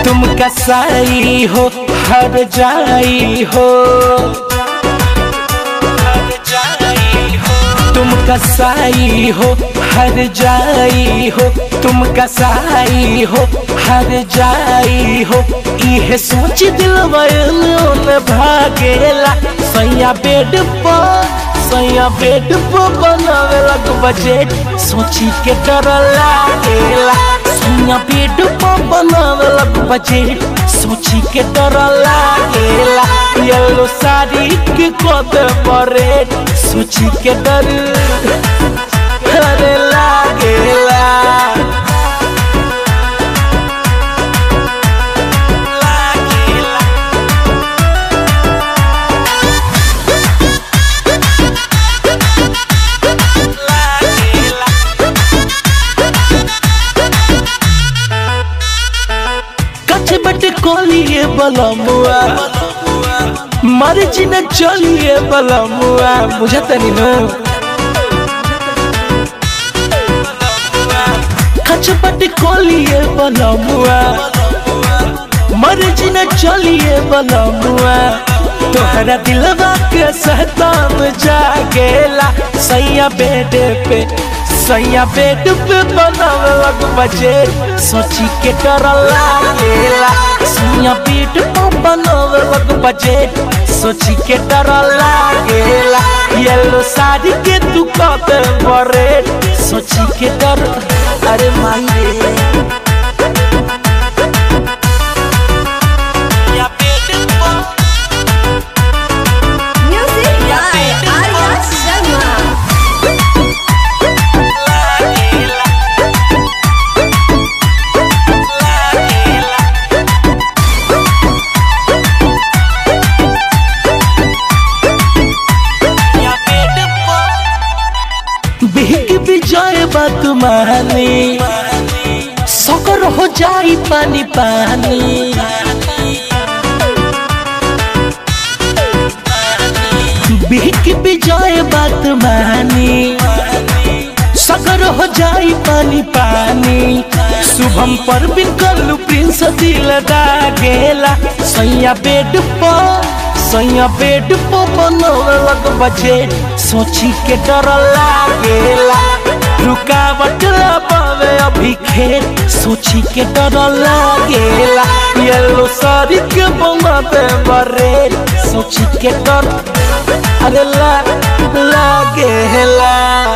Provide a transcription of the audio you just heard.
तुम कसाई हो हर जाई हो तुम कसाई हो हर जाई हो तुम कसाई हो हर जाई हो इहे सोच दिल में भागेला सैया बेड पर सैया बेड पर बनावे लग बजट सोची के डर लागेला सैया बेड पर बनावे लग बजट सोची के डर लागेला येलो साड़ी के कद परेट सोची के डर अरे लागेला लागेला लागेला कच बट कोलिए बलमुआ मर्जी न चलिए बलमुआ बुझत नहीं नो कच बट कोलिए बलमुआ मर्जी न चलिए बलमुआ तोहरा दिलवा के सहताम जागेला सैया बेड पे सैया बेड पे बनावे लग बजे सोची के डर लागेला सैया बेड पे बनावे लग बजे सोची के डर लागेला येलो साड़ी के तू कते बरे सोची के डर अरे माई रे या बेड पे Music by Arya Sharma. बिहक विजय बात मानी सकर हो जाई पानी पानी बिहक विजय बात मानी सकर हो जाई पानी पानी शुभम पर बिन कल्लू प्रिंस दिल दागेला सैया बेड पर सैया बेड पर बनवे लग बजे सोची के डर लागेला रुकावट पावे अभी खेत सोची के डर लागेला येलो साड़ी के बनाते बरे सोची के डर अरे ला लागेला